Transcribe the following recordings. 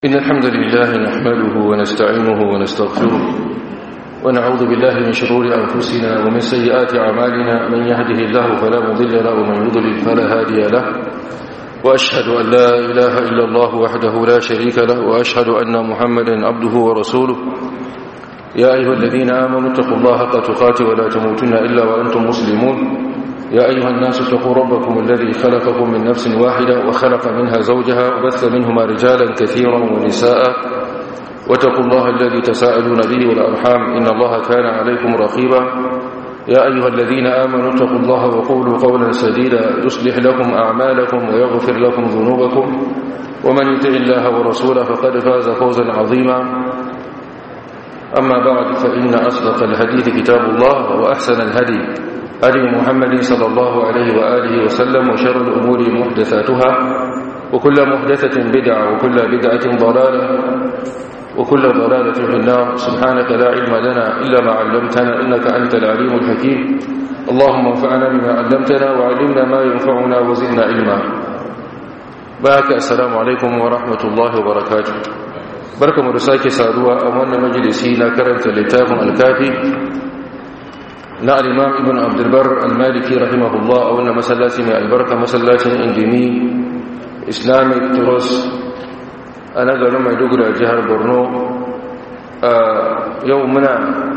إن الحمد لله نحمده ونستعينه ونستغفره ونعوذ بالله من شرور أنفسنا ومن سيئات أعمالنا من يهده الله فلا مضل له ومن يضلل فلا هادي له وأشهد أن لا إله إلا الله وحده لا شريك له وأشهد أن محمدا عبده ورسوله يا أيها الذين آمنوا اتقوا الله حق تقاته ولا تموتن إلا وأنتم مسلمون يا أيها الناس اتقوا ربكم الذي خلقكم من نفس واحدة وخلق منها زوجها وبث منهما رجالا كثيرا ونساء واتقوا الله الذي تساءلون به والأرحام إن الله كان عليكم رقيبا يا أيها الذين آمنوا اتقوا الله وقولوا قولا سديدا يصلح لكم أعمالكم ويغفر لكم ذنوبكم ومن يطع الله ورسوله فقد فاز فوزا عظيما أما بعد فإن أصدق الحديث كتاب الله وأحسن الهدي هدي محمد صلى الله عليه وآله وسلم وشر الأمور محدثاتها وكل محدثة بدعة وكل بدعة ضلالة وكل ضلالة في النار سبحانك لا علم لنا إلا ما علمتنا إنك أنت العليم الحكيم اللهم انفعنا بما علمتنا وعلمنا ما ينفعنا وزدنا علما باك السلام عليكم ورحمة الله وبركاته بركة مرساك سادوا أمون مجلسينا كرمت لتاب الكافي na al'imam ibn abdulbar al-maliki rahimahullah a wannan masallaci mai albarka masallacin indimi islamic trust a nagarin maiduguri a jihar borno a yau muna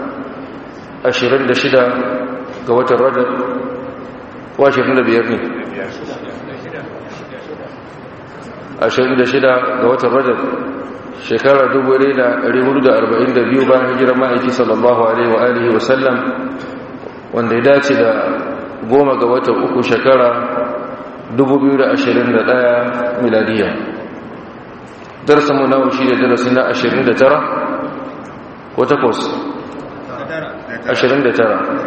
26 ga watan rajab wa 25 ne 26 ga watan rajab shekara 1442 bayan hijirar ma'aiki sallallahu alaihi wa alihi wasallam wanda ya dace da goma ga watan uku shekara 2021 miladiya darasinmu na shi da darasi na 29 ko takwas 29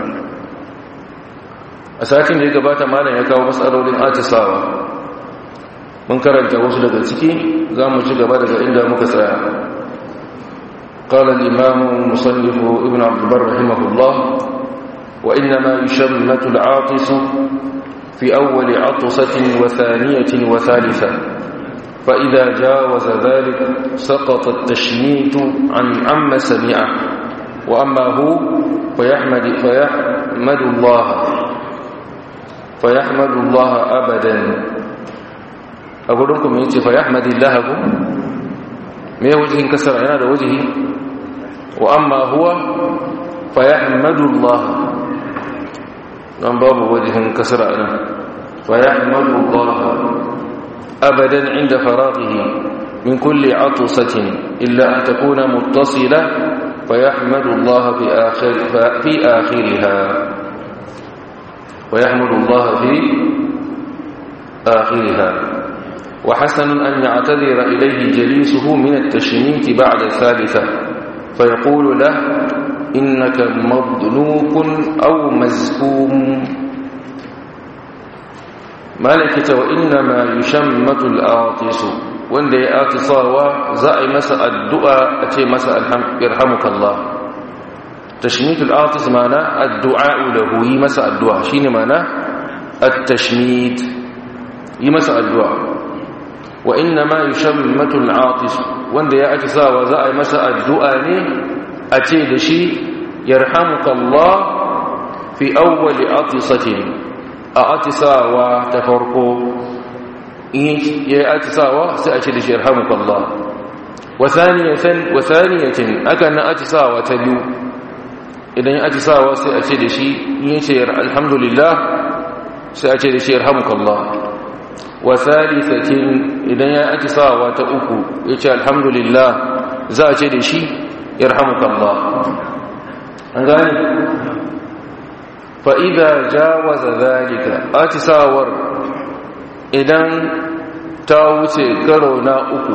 a satin da ya gabata malam ya kawo matsalolin atisawa mun karanta wasu daga ciki za mu ci gaba daga inda muka tsaya قال الإمام المصنف ابن عبد البر رحمه الله وإنما يشمت العاطس في أول عطسة وثانية وثالثة فإذا جاوز ذلك سقط التشميت عن عم سمعه وأما هو فيحمد, فيحمد الله فيحمد الله أبدا أقول لكم يتي فيحمد الله ما وجه كسر هذا وجهه وأما هو فيحمد الله don babu wajihin kasra nan fa yahmadu Allah abadan inda faraghihi min kulli atusatin illa an takuna muttasila fa yahmadu Allah fi akhir fi akhiriha wa yahmadu Allah fi akhiriha وحسن أن يعتذر إليه جليسه من التشميت بعد الثالثة فيقول له إنك مضنوك أو مزكوم مالكة وإنما يشمت الآطس وإن دي آتصاوا زائي مساء الدعاء أتي مساء يرحمك الله تشميت الآطس معنى الدعاء له يمساء الدعاء شين معنى التشميت يمساء الدعاء وإنما يشمت العاطس وإن دي آتصاوا زائي مساء الدعاء a ce da shi yarhamukallah fi awwali atisatin a atisawa ta farko in ya atisawa sai a ce da shi yarhamukallah wa thaniyatan wa thaniyatin aka na atisawa ta biyu idan ya atisawa sai a ce da shi in ya ce alhamdulillah sai a ce da shi yarhamukallah wa thalithatin idan ya atisawa ta uku ya ce alhamdulillah za a ce da shi يرحمك الله أنغاني فإذا جاوز ذلك أتساور إذن تاوتي كرونا أكو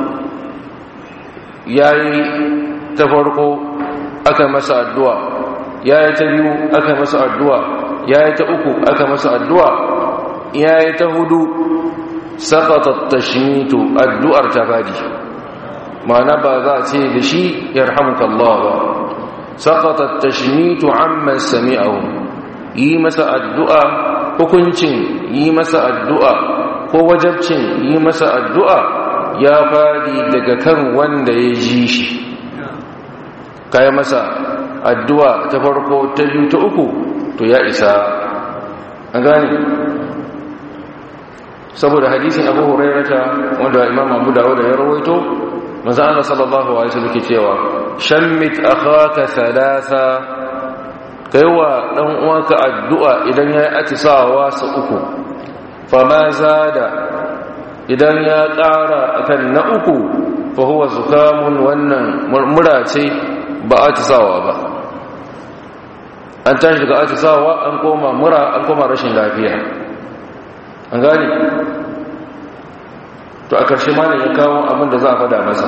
yayi ta farko aka masa addu'a yayi ta biyu aka masa addu'a yayi ta uku aka masa addu'a yayi ta hudu saqata tashmitu addu'ar ta fadi ma'ana ba za a ce da shi yarhamuka Allah ba saqata tashmitu amma sami'ahu yi masa addu'a hukuncin yi masa addu'a ko wajabcin yi masa addu'a ya fadi daga kan wanda ya ji shi kai masa addu'a ta farko ta biyu ta uku to ya isa an gane saboda hadisin abu hurairata wanda imam abu dawud ya rawaito manzo Allah sallallahu alaihi wasallam ke cewa shammit akhaka thalatha kaiwa dan uwanka addu'a idan yayi atisawa sa uku fama zada idan ya ƙara akan na uku fa huwa zukamun wannan murmura ce ba atisawa ba an tashi daga atisawa an koma mura an koma rashin lafiya an gani to a ƙarshe ma ya kawo abin da za a fada masa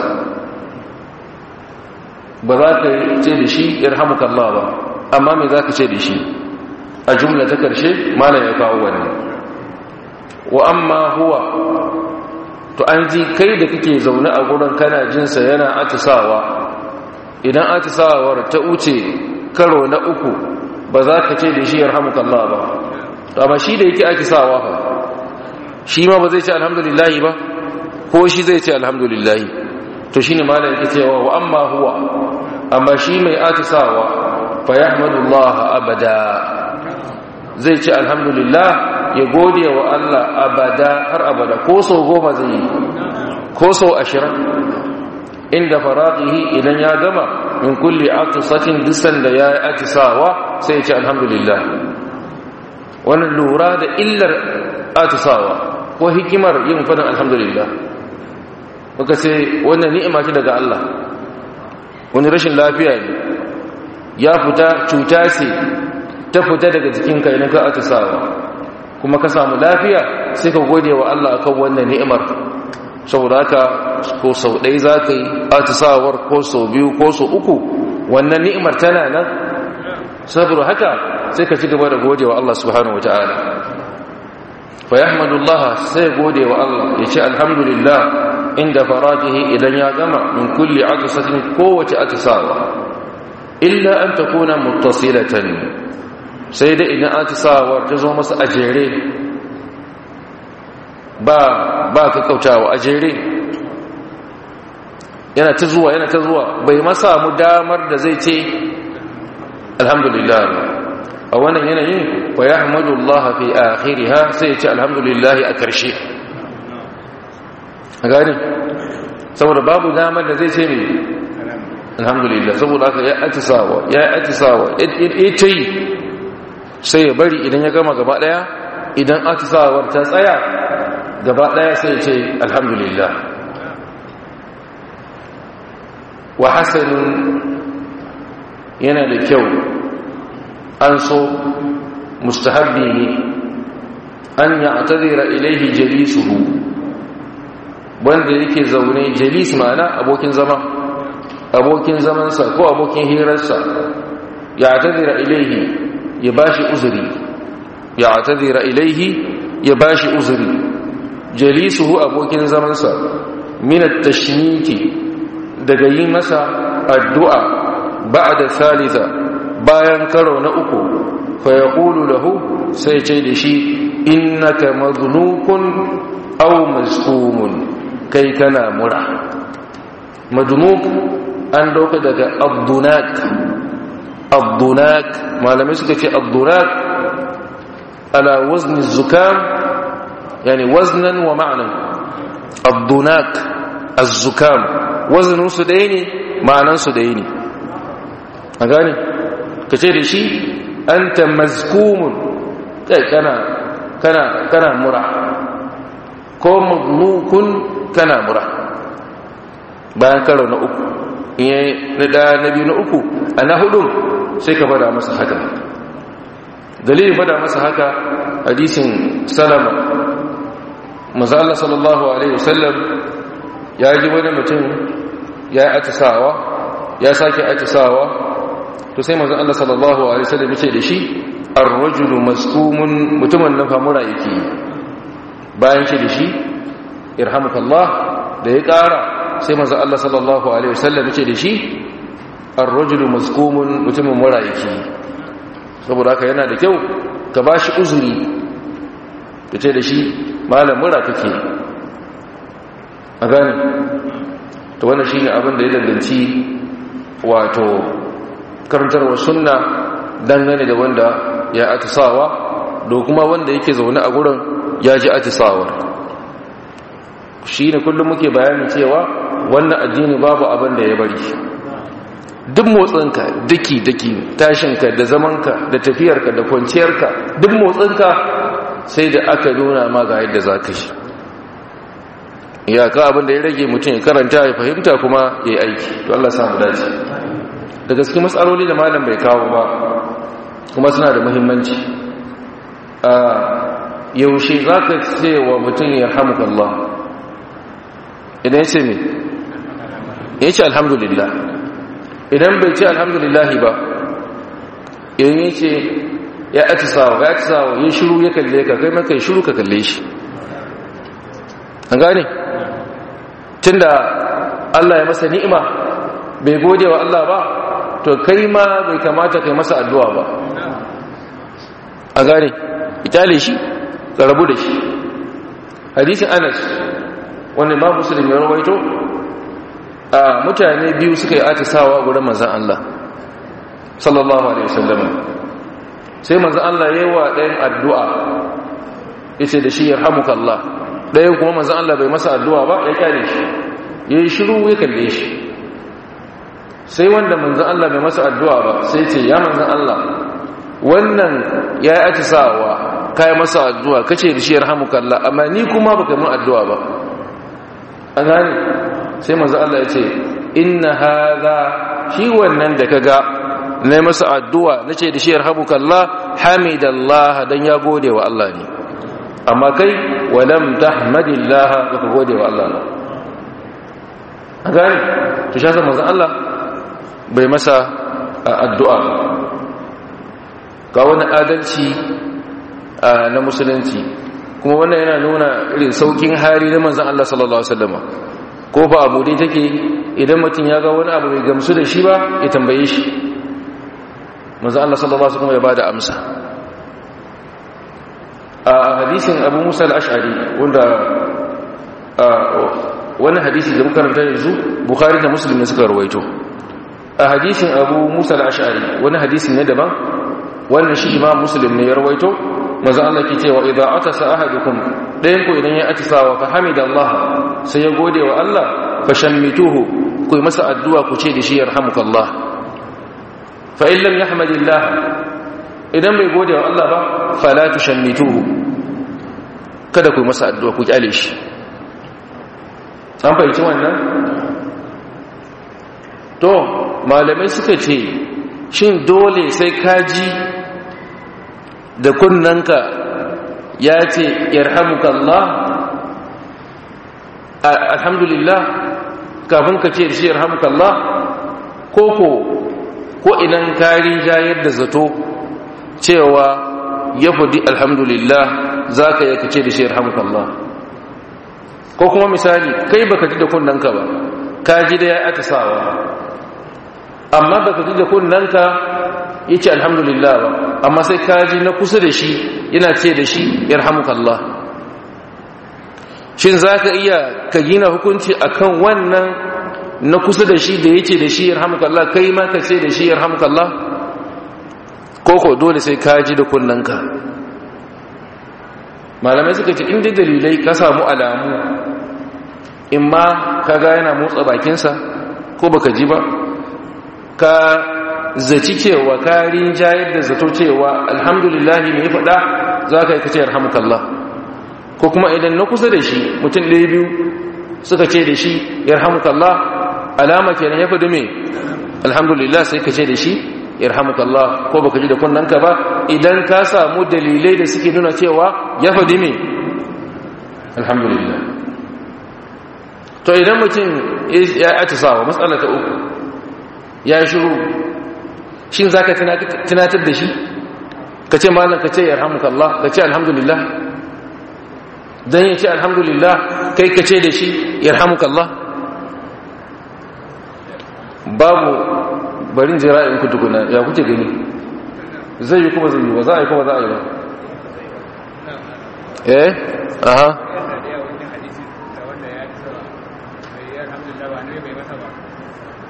ba za ka ce da shi irhamukallah ba amma me za ka ce da shi a jumla ta ƙarshe mana ya kawo wani wa amma huwa to an ji kai da kake zaune a gurin kana jinsa yana atisawa idan atisawar ta wuce karo na uku ba za ka ce da shi yarhamukallah ba amma shi da yake atisawa fa shi ma ba zai ce alhamdulillahi ba ko shi zai ce alhamdulillahi to shine malam yake cewa wa amma huwa amma shi mai atisawa fa yahmadullah abada zai ce alhamdulillah ya gode wa Allah abada har abada ko sau goma zai yi ko sau ashirin inda faraqihi idan ya gama min kulli atisatin dusan da ya atisawa sai ya ce alhamdulillah wannan lura da illar atisawa ko hikimar yin fadin alhamdulillah muka ce wannan ni'ima ce daga Allah wani rashin lafiya ne ya fita cuta ce ta fita daga jikinka idan ka atisawa kuma ka samu lafiya sai ka gode wa Allah akan wannan ni'imar saboda haka ko sau ɗaya za ka yi atisawar ko sau biyu ko sau uku wannan ni'imar tana nan saboda haka sai ka ci gaba da gode wa Allah subhanahu wata'ala fa yahmadullah sai gode wa Allah ya ce alhamdulillah inda farajihi idan ya gama min kulli atisatin kowace atisawa illa an takuna muttasilatan sai da idan atisawar ta zo masa a jere ba ba ka kautawa a jere yana ta zuwa yana ta zuwa bai masa mu damar da zai ce alhamdulillah a wannan yanayin wa yahmadullah fi akhiriha sai ya ce alhamdulillah a karshe a gani saboda babu damar da zai ce ne alhamdulillah saboda haka ya atisawa ya atisawa ita yi sai ya bari idan ya gama gaba daya idan atisawar ta tsaya gaba daya sai ya ce alhamdulillah wa hasanun yana da kyau an so mustahabbi ne an ya atadira ilaihi jalisuhu wanda yake zaune jalis ma'ana abokin zama abokin zamansa ko abokin hirarsa ya atadira ilaihi ya bashi uzuri ya atadira ilaihi ya bashi uzuri jalisuhu abokin zamansa min at-tashniki daga yi masa addu'a ba'da thalitha bayan karo na uku fa yaqulu lahu sai ce da shi innaka madnukun aw masqumun kai kana mura madnuk an dauka daga abdunak abdunak malamai suka ce abdunak ala wazni zukam yani waznan wa ma'nan abdunak az-zukam waznin su ɗaya ne ma'anan su ɗaya ne a gane ka ce da shi anta mazkumun kai kana kana kana mura ko magnukun kana mura bayan karo na uku in yi na ɗaya na biyu na uku a na hudun sai ka fada masa haka dalilin fada masa haka hadisin salama maza Allah sallallahu Alaihi wasallam ya ji wani mutum ya yi atisawa ya sake atisawa to sai maza Allah sallallahu Alaihi wasallam ya ce da shi an rajulu maskumun mutumin nan famura yake bayan ce da shi irhamukallah da ya ƙara sai maza Allah sallallahu Alaihi wasallam ya ce da shi arrajulu mazkumun mutumin mura yake saboda haka yana da kyau ka ba shi uzuri ka ce da shi malam mura kake a a gane to wannan shine abin da ya danganci wato karantarwa sunna dangane da wanda ya atisawa da kuma wanda yake zaune a gurin ya ji atisawar shi ne kullum muke bayani cewa wannan addini babu abin da ya bari duk motsinka daki-daki tashinka da zamanka da tafiyarka da kwanciyarka duk motsinka sai da aka nuna ma ga yadda za ka shi iyaka abin da ya rage mutum ya karanta ya fahimta kuma ya yi aiki to Allah samu dace da gaske matsaloli da malam bai kawo ba kuma suna da muhimmanci yaushe za ka ce wa mutum ya hamukallah idan ya ce me ya ce alhamdulillah idan bai ce alhamdulillah ba idan ya ce ya atisawa ya atisawa ya shiru ya kalle ka kai maka shiru ka kalle shi an gane tun da Allah ya masa ni'ima bai gode wa Allah ba to kai ma bai kamata kai masa addu'a ba a gane itale shi rabu da shi hadisin anas wanda ba musulun ya rawaito a mutane biyu suka yi atisawa gurin manzan Allah sallallahu alaihi wasallam sai manzan Allah ya yi wa ɗayan addu'a ya ce da shi ya hamuka Allah ɗayan kuma manzan Allah bai masa addu'a ba ya kyale shi ya yi shiru ya kalle shi sai wanda manzan Allah bai masa addu'a ba sai ce ya manzan Allah wannan ya yi atisawa ka yi masa addu'a ka ce da shi ya rahamuka Allah amma ni kuma ba ka mun addu'a ba a gani sai manzan Allah ya ce inna haza shi wannan da ka ga na masa addu'a na ce da shi ya rahamuka Allah hamidallah don ya gode wa Allah ne amma kai walam tahmadillah ba ka gode wa Allah ba a gani to shi manzan Allah bai masa addu'a ga wani adalci na musulunci kuma wannan yana nuna irin saukin hari na manzan Allah sallallahu Alaihi wasallama ko fa abu dai take idan mutum ya ga wani abu mai gamsu da shi ba ya tambaye shi manzan Allah sallallahu Alaihi wasallama ya ba da amsa a hadisin abu musa al'ashari wanda wani hadisi da makaranta yanzu bukari da musulmi suka rawaito a hadisin abu musa al'ashari wani hadisin ne daban wannan shi imam muslim ne ya rawaito maza Allah ke cewa idan atasa ahadukum dayan ku idan ya atisawa fa hamidallah sai ya gode wa Allah fa shammituhu ku masa addu'a ku ce da shi yarhamukallah fa in lam yahmadillah idan bai gode wa Allah ba fala tushammituhu kada ku masa addu'a ku kyale shi an fahimci wannan to malamai suka ce shin dole sai kaji da kunnanka ya ce yarhamukallah alhamdulillah kafin ka ce da shi yarhamukallah koko ko idan kari jayar da zato cewa ya fudi alhamdulillah za ka yi ka ce da shi yarhamukallah ko kuma misali kai baka ji da kunnanka ba ka ji da ya aka sawa amma baka ji da kunnanka ya ce alhamdulillah ba amma sai kaji na kusa da shi yana ce da shi yarhamukallah shin za ka iya ka gina hukunci akan wannan na kusa da shi da ya ce da shi yarhamukallah kai ma ka ce da shi yarhamukallah koko dole sai kaji da kunnanka malamai suka ce inda dalilai ka samu alamu in ma ka ga yana motsa bakinsa ko baka ji ba ka zaci cewa karin jayar da zato cewa alhamdulillahi mai faɗa za ka yi kace yarhamukallah ko kuma idan na kusa da shi mutum ɗaya biyu suka ce da shi yarhamukallah alama kenan ya faɗi mai alhamdulillah sai ka ce da shi yarhamukallah ko baka ji da kunnanka ba idan ka samu dalilai da suke nuna cewa ya faɗi mai alhamdulillah to idan mutum ya atisawa matsala ta uku ya shiru shin za ka tunatar da shi ka ce malam ka ce ya Allah ka ce alhamdulillah don ya ce alhamdulillah kai ka ce da shi ya Allah babu barin jira in ku tukuna ya kuke gani zai yi kuma zai yi ba za a yi kuma za a yi ba eh aha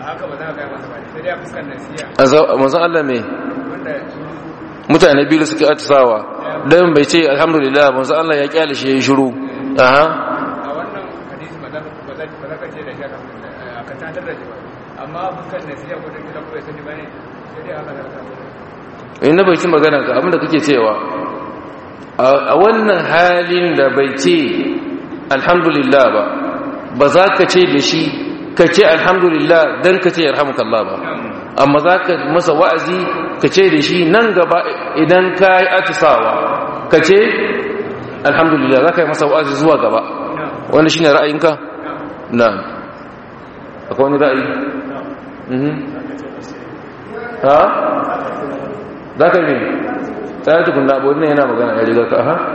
haka ba za ka gaya masa ba sai dai a fuskar nasiya a manzan Allah mai wanda mutane biyu suke atisawa don bai ce alhamdulillah manzan Allah ya kyale shi ya yi shiru aha a wannan hadisi ba za ka ba za ba za ka ce da shi a kan tantar da shi ba amma a fuskar nasiya ko da kila ko ya sani ba ne sai dai haka za ka samu in na bai ci magana ka abinda kake cewa a wannan halin da bai ce alhamdulillah ba ba za ka ce da shi ka ce alhamdulillah don ka ce yarhamukallah ba amma za ka masa wa'azi ka ce da shi nan gaba idan ka yi atisawa ka ce alhamdulillah za ka yi masa wa'azi zuwa gaba wanda shi ne ra'ayinka? na akwai wani ra'ayi? Mhm. ha? za ka yi tsaye tukun na abuwa yana magana ya riga ka ha?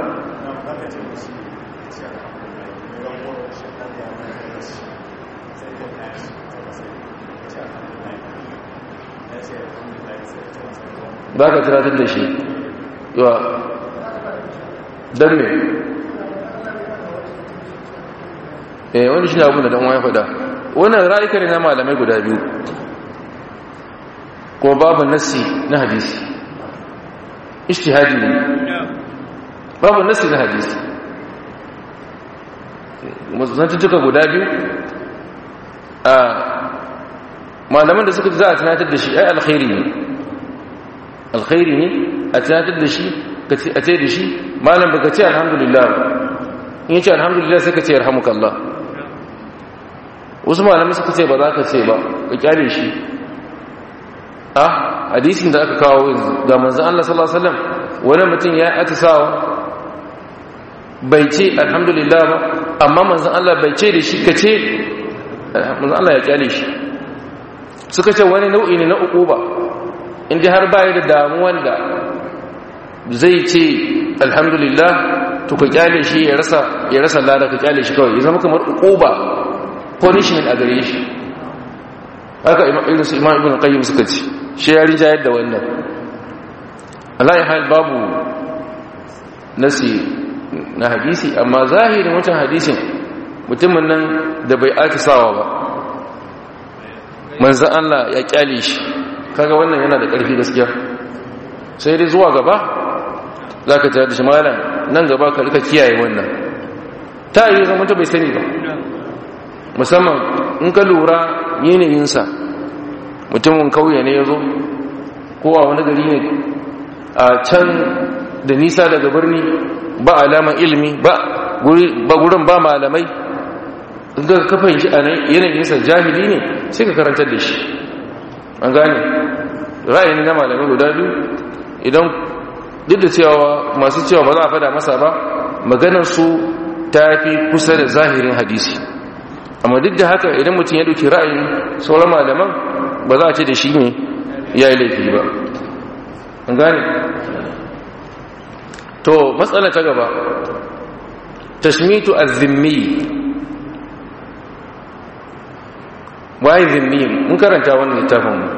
ba ka tunatar da shi yawa don me eh wani shi ne abin da ɗanwa ya faɗa wannan ra'ayika ne na malamai guda biyu kuma babu nassi na hadisi ishtihadi ne babu nassi na hadisi mazantattuka guda biyu a malaman da suka za a tunatar da shi ai alkhairi ne alkhairi ne a tunatar da shi a ce da shi malam baka ce alhamdulillah ba in yace alhamdulillah sai ka ce yarhamukallah wasu malamai suka ce ba za ka ce ba ka kyale shi ah hadisin da aka kawo yanzu ga manzon Allah sallallahu alaihi wasallam wani mutum ya atisawa bai ce alhamdulillah ba amma manzon Allah bai ce da shi ka ce manzon Allah ya kyale shi suka ce wani nau'i ne na uquba inda har baya da damuwan da zai ce alhamdulillah to ka kyale shi ya rasa ya rasa lada ka kyale shi kawai ya zama kamar uquba punishment a gare shi haka irin su imam ibn qayyim suka ce shi ya rinjayar da wannan Allah ya hal babu nasi na hadisi amma zahirin wancan hadisin mutumin nan da bai atisawa ba manzan Allah ya kyale shi kaga wannan yana da ƙarfi gaskiya sai dai zuwa gaba za ka tare da shi malam nan gaba ka rika kiyaye wannan ta yi zama ta bai sani ba musamman in ka lura yanayinsa mutumin kauye ne ya zo kowa wani gari ne a can da nisa daga birni ba alaman ilimi ba gurin ba malamai ga kafin shi a yanayinsa jahili ne sai ka karantar da shi an gane ra'ayin na malamai guda biyu idan duk da cewa masu cewa ba za a fada masa ba maganarsu ta fi kusa da zahirin hadisi amma duk da haka idan mutum ya dauki ra'ayin sauran malaman ba za a ce da shi ne ya yi laifi ba an gane to matsala ta gaba tashmitu az-zimmi waye zimmi mun karanta wannan littafin mu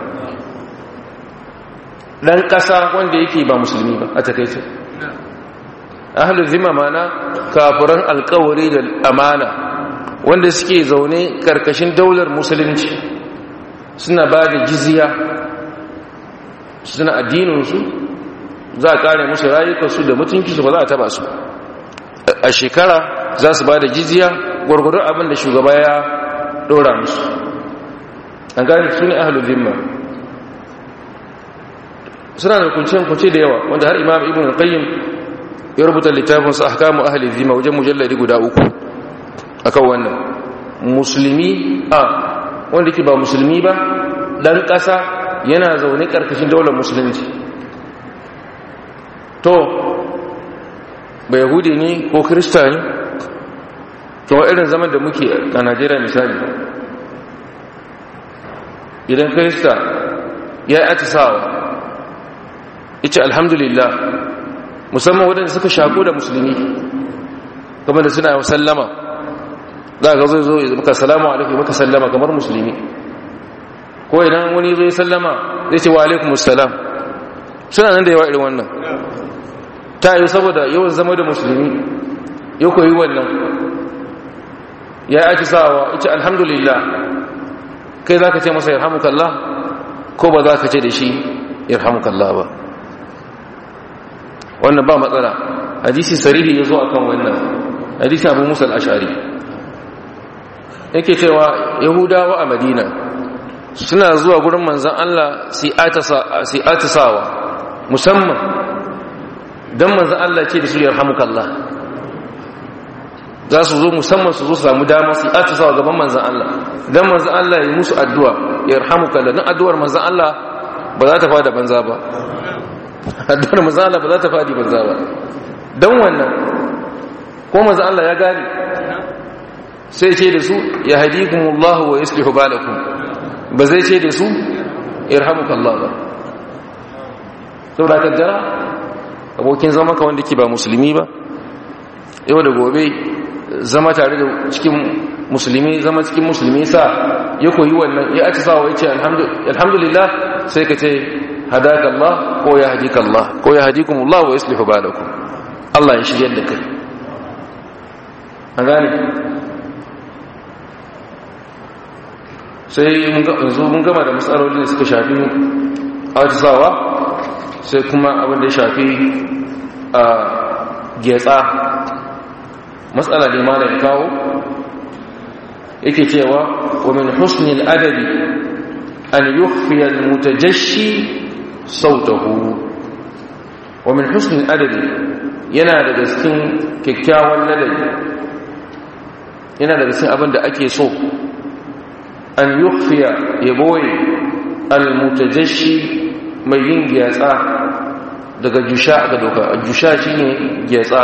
dan kasa wanda yake ba musulmi ba a takeice ahlul zimma mana kafiran alkawari da amana wanda suke zaune karkashin daular musulunci suna ba da jizya suna addininsu za a kare musu rayukansu da mutuncinsu ba za a taba su a shekara za su ba da jizya gwargwadon abin da shugaba ya dora musu an gane su ne ahalul zimma suna da kunce-kunce da yawa wanda har imam ibn al-qayyim ya rubuta littafinsa ahkamu ahli zimma wajen mujalladi guda uku akan wannan musulmi a wanda ke ba musulmi ba dan ƙasa yana zaune ƙarƙashin daular musulunci to ba yahudi ne ko kirista ne kuma irin zaman da muke a najeriya misali idan kirista ya yi atisawa ita alhamdulillah musamman waɗanda suka shaku da musulmi kamar da suna sallama za ka zai zo maka salamu alaikum maka sallama kamar musulmi ko idan wani zo ya sallama zai ce wa alaikum salam suna nan da yawa irin wannan ta yi saboda yawan zama da musulmi ya koyi wannan ya yi ake sawa ita alhamdulillah kai za ka ce masa yarhamukallah ko ba za ka ce da shi yarhamukallah ba wannan ba matsala hadisi sarihi ya zo a kan wannan hadisi abu musa al'ashari yake cewa yahudawa a madina suna zuwa gurin manzan Allah si atisawa musamman don manzan Allah ce da su yarhamukallah za su zo musamman su zo su samu dama su atisawa gaban manzan Allah don manzan Allah ya musu addu'a yarhamukallah don addu'ar manzan Allah ba za ta fada banza ba addu'ar manzan Allah ba za ta fadi banza ba don wannan ko manzan Allah ya gane sai ce da su ya hadikumullahu wa yuslihu balakum ba zai ce da su irhamukallah ba saboda kaddara abokin zama ka wanda ke ba musulmi ba yau da gobe zama tare da cikin musulmi zama cikin musulmi sa ya koyi wannan ya ake sawa ya ce alhamdulillah sai ka ce hadakallah ko ya hadikallah ko ya hadikumullah wa yuslihu balakum Allah ya shiryar da kai an gane sai yanzu mun gama da matsaloli da suka shafi ajisawa sai kuma abin da ya shafi a getsa matsala da ma da ya kawo yake cewa wa min husnil adabi an yukhfiya al-mutajashi sautahu wa min husnil adabi yana daga cikin kyakkyawan ladabi yana daga cikin abin da ake so an yukhfiya ya boye almutajashi mai yin gyatsa daga jusha ga doka jusha shine gyatsa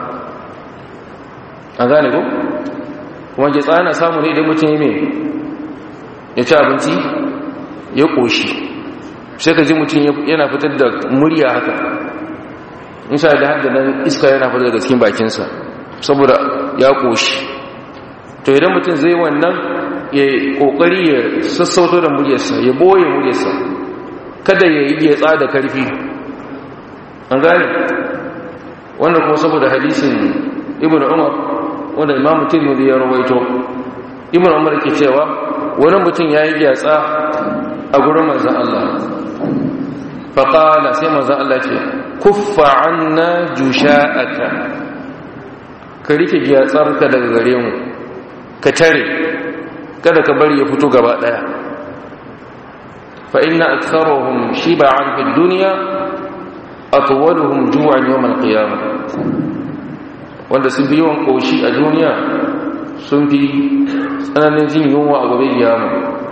an gane ko kuma gyatsa yana samu ne idan mutum ya mai ya ci abinci ya koshi sai ka ji mutum yana fitar da murya haka insha da hadda nan iska yana fitar daga cikin bakinsa saboda ya koshi to idan mutum zai wannan ya kokari ya sassauto da muryarsa ya boye muryarsa kada ya yi getsa da karfi an gane wannan kuma saboda hadisin ibn umar wanda imamu tirmidhi ya rawaito ibn umar ke cewa wani mutum ya yi getsa a gurin manzan Allah faƙala sai manzan Allah ce kuffa anna jusha'aka ka rike gyatsarka daga gare mu ka tare kada ka bari ya fito gaba daya fa inna aktharuhum shib'an fid dunya atwaluhum ju'an yawm al-qiyamah wanda sun fi yawan koshi a duniya sun fi tsananin jin yunwa a gobe kiyama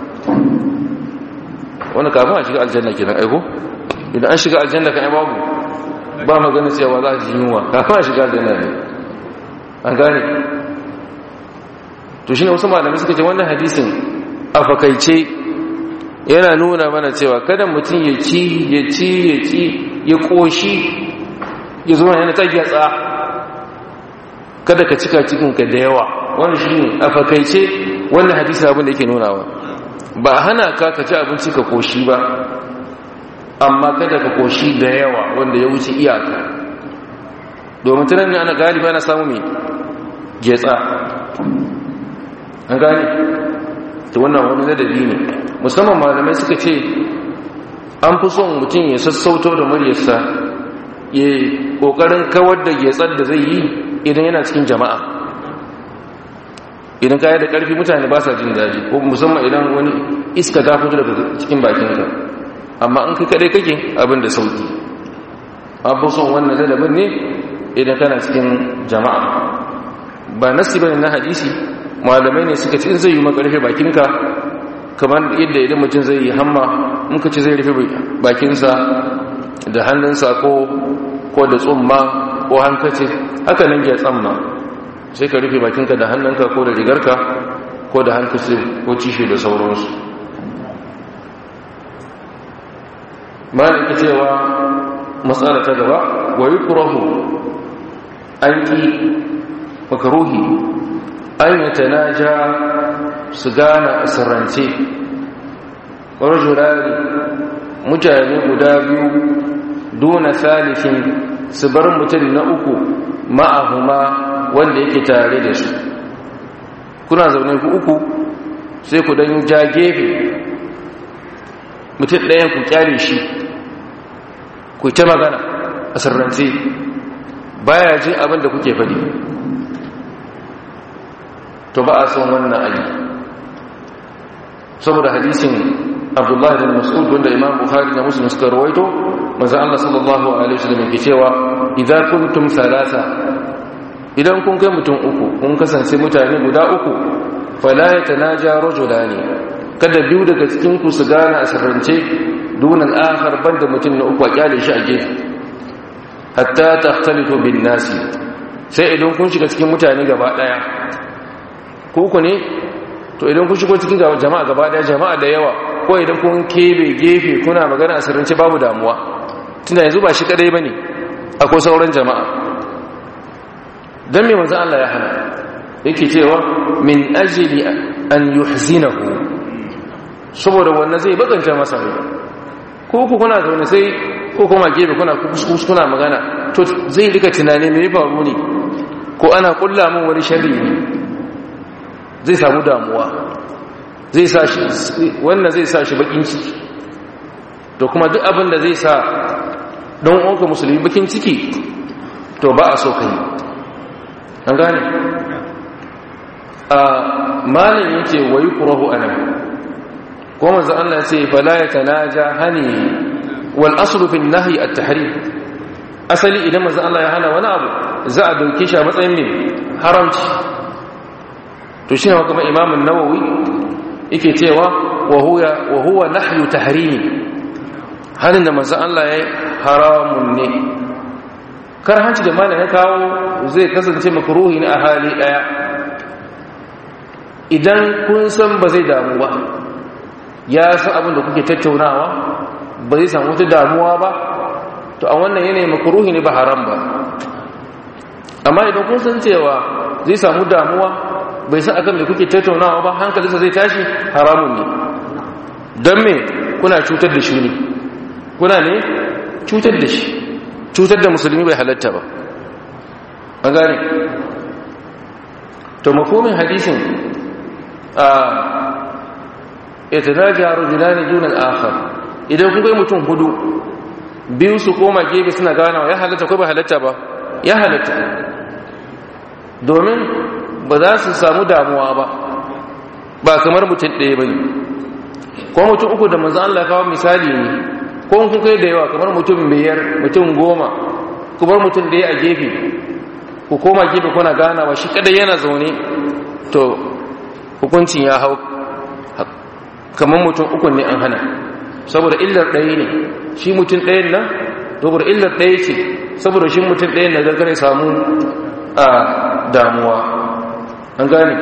wanda kafin a shiga aljanna kenan aiko idan an shiga aljanna kan babu ba magana cewa za a ji yunwa kafin a shiga aljanna ne an gane to shine wasu malamai suka ce wannan hadisin a fakaice yana nuna mana cewa kada mutum ya ci ya ci ya ci ya koshi ya zo yana ta gyatsa kada ka cika cikinka da yawa wannan shine a fakaice wannan hadisi abin da yake nunawa ba hana ka ka ci abinci ka koshi ba amma kada ka koshi da yawa wanda ya wuce iyaka domin tunan ne ana galiba ana samu mai getsa an gane ta wannan wani ladabi ne musamman malamai suka ce an fi son mutum ya sassauto da muryarsa ya kokarin kawar da getsar da zai yi idan yana cikin jama'a idan kaya da karfi mutane ba sa jin daji ko musamman idan wani iska ta fito daga cikin bakinka amma in kai kadai kake abin da sauki an fi son wannan ladabin ne idan kana cikin jama'a ba nasi bane na hadisi malamai ne suka ce in zai yi makarfe bakinka kamar yadda idan mutum zai yi hamma muka ce zai rufe bakinsa da hannunsa ko ko da tsumma ko hankace haka nan ya tsamma sai ka rufe bakinka da hannunka ko da rigarka ko da hankace ko cishe da sauransu malaka cewa matsala ta gaba wa yukrahu an ki makaruhi an yi tanaja su gana sirrance rajulari mutane guda biyu duna salifin su bar mutum na uku ma'ahuma wanda yake tare da su kuna zaune ku uku sai ku dan ja gefe mutum ɗayan ku kyale shi ku ta magana a sirrance baya jin abin da kuke faɗi to ba a son wannan ayi saboda hadisin abdullahi bin mas'ud wanda imam bukhari da muslim suka rawaito manzo Allah sallallahu alaihi wasallam yake cewa idza kuntum thalatha idan kun kai mutum uku kun kasance mutane guda uku fala yatanaja rajulani kada biyu daga cikin ku su gana a sirrance dunan akhar banda mutum na uku a kyale shi a gefe hatta tahtalitu bin nasi sai idan kun shiga cikin mutane gaba daya ku ku ne to idan kun shigo cikin jama'a gaba daya jama'a da yawa ko idan kun kebe gefe kuna magana a sirrance babu damuwa tunda yanzu ba shi kadai bane akwai sauran jama'a dan me manzo Allah ya hana yake cewa min ajli an yuhzinahu saboda wannan zai bakanta masa rai ko ku kuna zaune sai ko kuma gefe kuna kuskus kuna magana to zai rika tunani me faru ne ko ana kulla min wani sharri ne zai samu damuwa zai sa shi wannan zai sa shi bakin ciki to kuma duk abin da zai sa don uwanka musulmi bakin ciki to ba a so kai an gane a malin yake wayi kurahu anan ko manzo Allah ya ce fala yatanaja hani wal aslu fi nahyi at tahrim asali idan manzo Allah ya hana wani abu za a dauke shi a matsayin me haramci to shi ne kuma Imam an-Nawawi yake cewa wa huwa wa huwa nahyu tahrimi halin da manzo Allah ya haramun ne karhanci da malam ya kawo zai kasance makruhi ne a hali daya idan kun san ba zai damu ba ya san abin da kuke tattaunawa ba zai samu wata damuwa ba to a wannan yanayi makruhi ne ba haram ba amma idan kun san cewa zai samu damuwa bai san akan da kuke tattaunawa ba hankalinsa zai tashi haramun ne don me kuna cutar da shi ne kuna ne cutar da shi cutar da musulmi bai halatta ba an gane to makomin hadisin a yatanaja rajulani duna al-akhar idan kun kai mutum hudu biyu su koma gefe suna ganawa ya halatta ko ba halatta ba ya halatta domin ba za su samu damuwa ba ba kamar mutum ɗaya bane ko mutum uku da manzo Allah kawo misali ne ko kun kai da yawa kamar mutum biyar mutum goma ku bar mutum ɗaya a gefe ku koma gefe kuna ganawa shi kadai yana zaune to hukuncin ya hau kamar mutum uku ne an hana saboda illar ɗaya ne shi mutum ɗayan nan saboda illar ɗaya ce saboda shi mutum ɗayan na gargare samu a damuwa an gane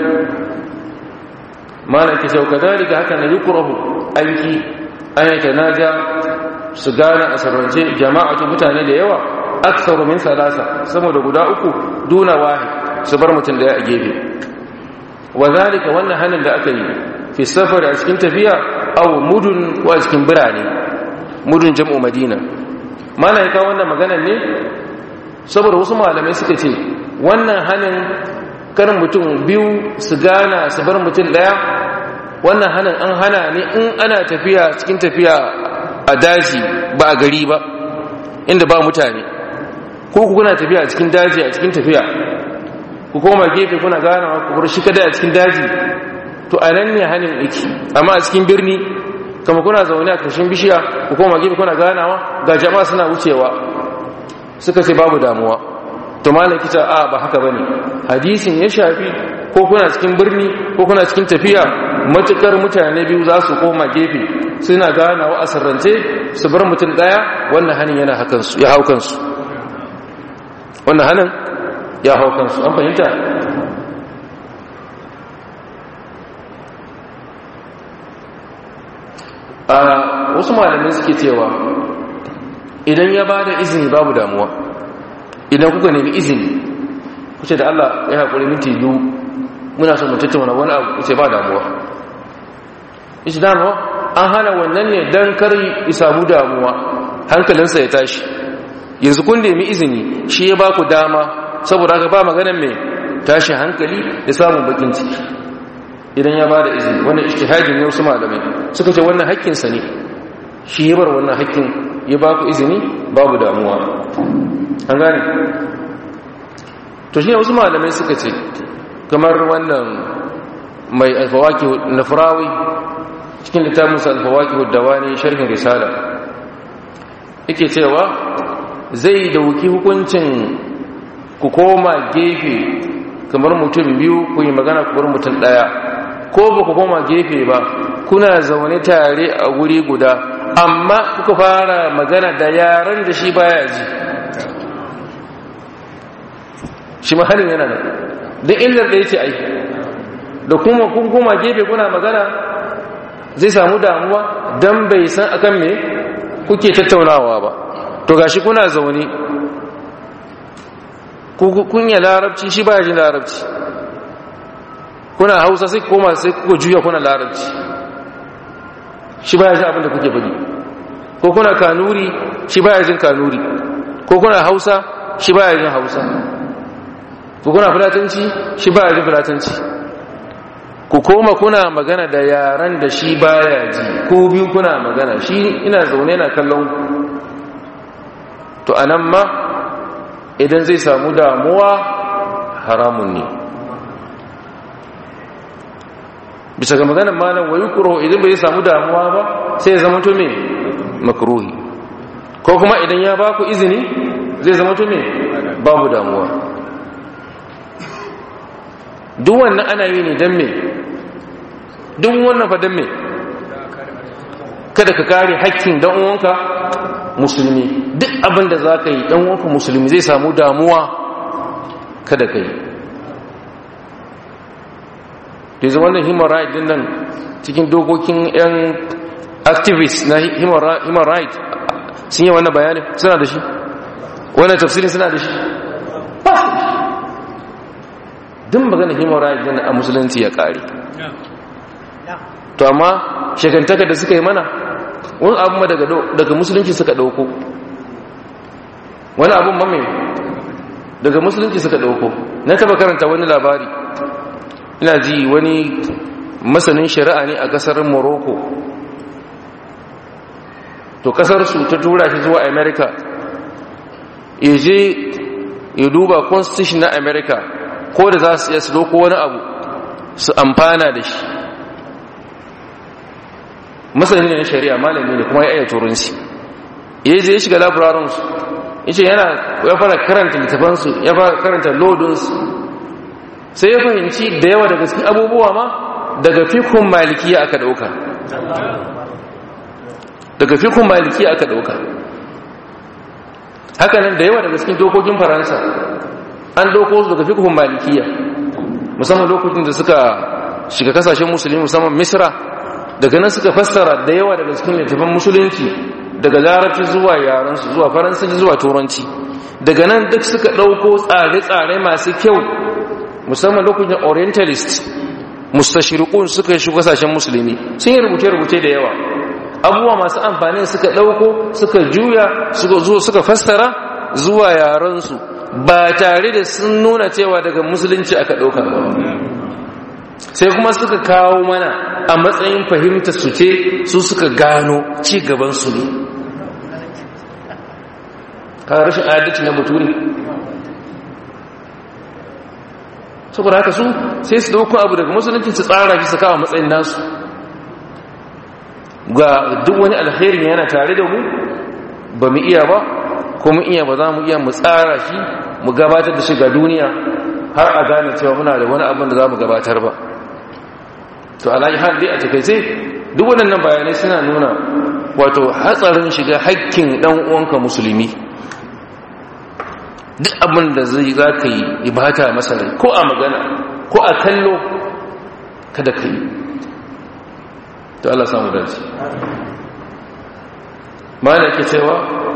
mana ke shauka dalika haka na yi kurahu aiki an yi ta naja su gane a sarrance jama'atu mutane da yawa aksaru min salasa saboda guda uku duna wahi su bar mutum ɗaya a gefe wa zalika wannan hannun da aka yi fi safar a cikin tafiya aw mudun ko a cikin birane mudun jam'u madina mana ya kawo wannan maganar ne saboda wasu malamai suka ce wannan hannun karin mutum biyu su gana su bar mutum daya wannan hannun an hana ne in ana tafiya cikin tafiya a daji ba a gari ba inda ba mutane ko ku kuna tafiya a cikin daji a cikin tafiya ku koma gefe kuna ganawa ku bar shi kada a cikin daji to a nan ne hannun yake amma a cikin birni kama kuna zaune a kashin bishiya ku koma gefe kuna ganawa ga jama'a suna wucewa suka ce babu damuwa to malam kita a ba haka bane hadisin ya shafi ko kuna cikin birni ko kuna cikin tafiya matukar mutane biyu za su koma gefe suna ganawa a sirrance su bar mutum daya wannan hannun yana hakan su ya hau kansu wannan hannun ya hau kansu an fahimta a wasu malamai suke cewa idan ya ba da izini babu damuwa idan kuka nemi izini kuce da Allah ya haƙuri minti biyu muna son mutum tattauna wani abu kuce ba damuwa ishi damuwa an hana wannan ne don kar yi samu damuwa hankalinsa ya tashi yanzu kun nemi izini shi ya ba ku dama saboda haka ba maganan mai tashi hankali da samun bakin ciki idan ya bada izini wannan ijtihadin ne wasu malamai suka ce wannan haƙƙin sa ne shi ya bar wannan haƙƙin ya ba ku izini babu damuwa an gane to shi ne wasu malamai suka ce kamar wannan mai alfawaki na furawi cikin littafinsa alfawaki dawani sharhin risala yake cewa zai dauki hukuncin ku koma gefe kamar mutum biyu ku yi magana ku bar mutum daya ko ba ku koma gefe ba kuna zaune tare a guri guda amma kuka fara magana da yaran da shi baya ji shi mahalin yana nan duk illar da yake aiki da kuma kun koma gefe kuna magana zai samu damuwa don bai san akan me kuke tattaunawa ba to gashi kuna zaune kun yi larabci shi baya jin larabci kuna hausa sai koma sai kuka juya kuna larabci shi baya jin abinda kuke faɗi ko kuna kanuri shi baya jin kanuri ko kuna hausa shi baya jin hausa ko kuna fulatanci shi baya jin fulatanci ku koma kuna magana da yaran da shi baya ji ko biyu kuna magana shi ina zaune na kallon to anan ma idan zai samu damuwa haramun ne bisa ga maganar malam wayi kuro idan bai samu damuwa ba sai ya zama to me makruhi ko kuma idan ya baku izini zai zama to me babu damuwa duk wannan ana yi ne don me duk wannan fa don me kada ka kare hakkin dan uwanka musulmi duk abin da za ka yi dan uwanka musulmi zai samu damuwa kada ka yi da zama wannan human right din nan cikin dokokin yan activists na human right sun yi wannan bayanin suna da shi wannan tafsirin suna da shi duk magana human right din a musulunci ya kare to amma shekantaka da suka yi mana wani abu daga musulunci suka dauko wani abun mame daga musulunci suka dauko na taba karanta wani labari ina ji wani masanin shari'a ne a kasar morocco to kasar su ta tura shi zuwa america ya je ya duba constitution na america ko da za su iya su doko wani abu su amfana da shi masani ne na shari'a malami ne kuma ya iya turanci ya je ya shiga labararinsu ya ce yana ya fara karanta littafansu ya fara karanta lodinsu sai ya fahimci da yawa daga cikin abubuwa ma daga fikun malikiya aka dauka daga fikun malikiya aka dauka hakanan da yawa daga cikin dokokin faransa an doko su daga fikun malikiya musamman lokacin da suka shiga kasashen musulmi musamman misra daga nan suka fassara da yawa daga cikin littafin musulunci daga larabci zuwa yaransu zuwa faransanci zuwa turanci daga nan duk suka ɗauko tsare-tsare masu kyau musamman lokacin orientalist mustashirikun suka yi kasashen musulmi sun yi rubuce-rubuce da yawa abubuwa masu amfani suka ɗauko suka juya suka zo suka fassara zuwa yaransu ba tare da sun nuna cewa daga musulunci aka ɗauka ba sai kuma suka kawo mana a matsayin fahimta su ce su suka gano ci gaban su ne ka rashin adalci na baturi saboda haka su sai su dauko abu daga musulunci su tsara shi su kawo matsayin nasu ga duk wani alherin yana tare da mu ba mu iya ba ko mu iya ba za mu iya mu tsara shi mu gabatar da shi ga duniya har a gane cewa muna da wani abin da za mu gabatar ba to alayi har dai a takaice duk waɗannan bayanai suna nuna wato hatsarin shiga hakkin ɗan uwanka musulmi duk abin da zai za ka yi ibata masa rai ko a magana ko a kallo kada ka yi to Allah samu dace mana ke cewa